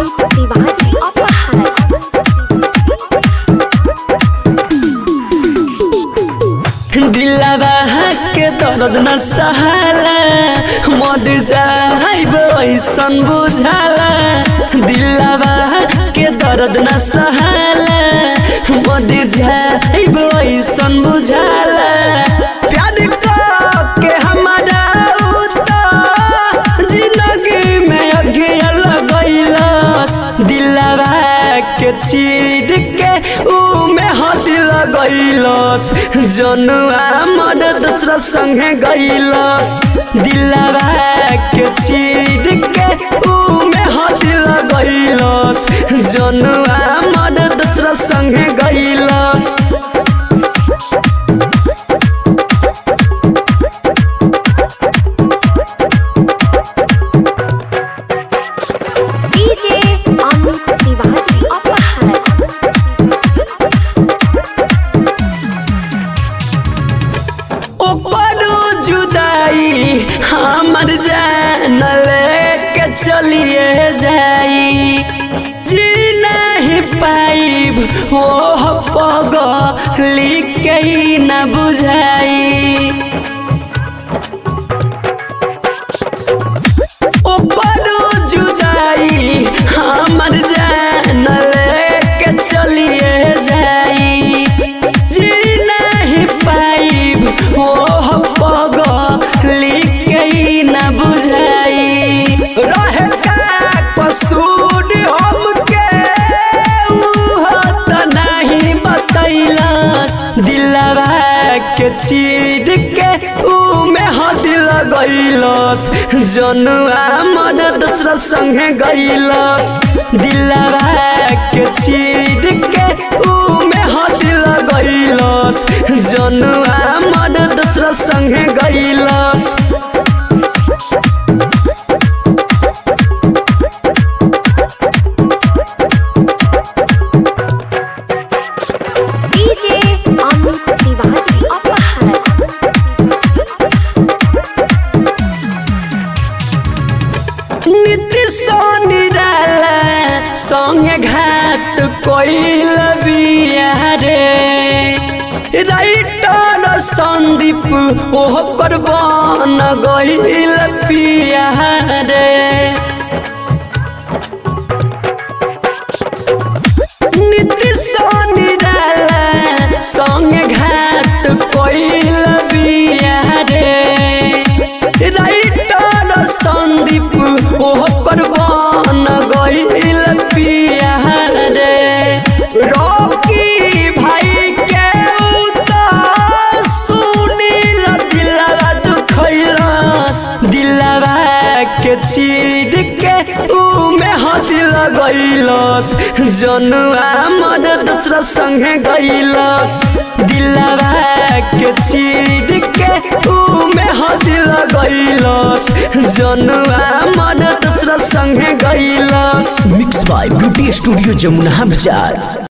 अमित तिवारी अपहार दिलवा के दर्द न सहाला मर जाइब ऐसन बुझाला दिलवा के दर्द न सहाला मर जाइब ऐसन बुझाला प्यार के हमारा उता जिंदगी में अगिया लगैलस दिलवा के चीर के ऊ में हाथ लगैलस जनुआ मर दूसरा संगे गैलस दिलवा के चीर के ऊ में हाथ लगैलस जनुआ मर दूसरा संगे गैलस डीजे अमित तिवारी अपहार ओपरू जुदाई हमर जान लेके चलिए जाई जी नहीं पाइब ओह पग लिख के ही न बुझाई ओपरू जुदाई हमर जान लेके चलिए जाई जी नहीं पाइब ओह पग लिख के ही न बुझाई रहे का कसूर हमके उह त नहीं बतैलस दिलवा के चीर के ऊ में हाथ लगैलस जनुआ मद दूसरा संगे गैलस दिलवा के चीर के ऊ में हाथ लगैलस जनुआ मद दूसरा संगे गैलस डीजे अमित तिवारी अपहार नीति निराला संगे घाट कोइल बियारे राइटर संदीप ओह पर बन गइल पियारे नीति निराला संगे घाट कोइल बियारे राइटर संदीप ओह पर बन गइल पियारे रॉकी भाई के उतर सुनील दिलवा दुखैलस दिलवा के चीर के ऊ में हाथ लगैलस जनुआ मद दूसरा संगे गैलस दिलवा के चीर के ऊ में हाथ लगैलस जनुआ मद दूसरा संगे गैलस mix by beauty studio Jamuna बाजार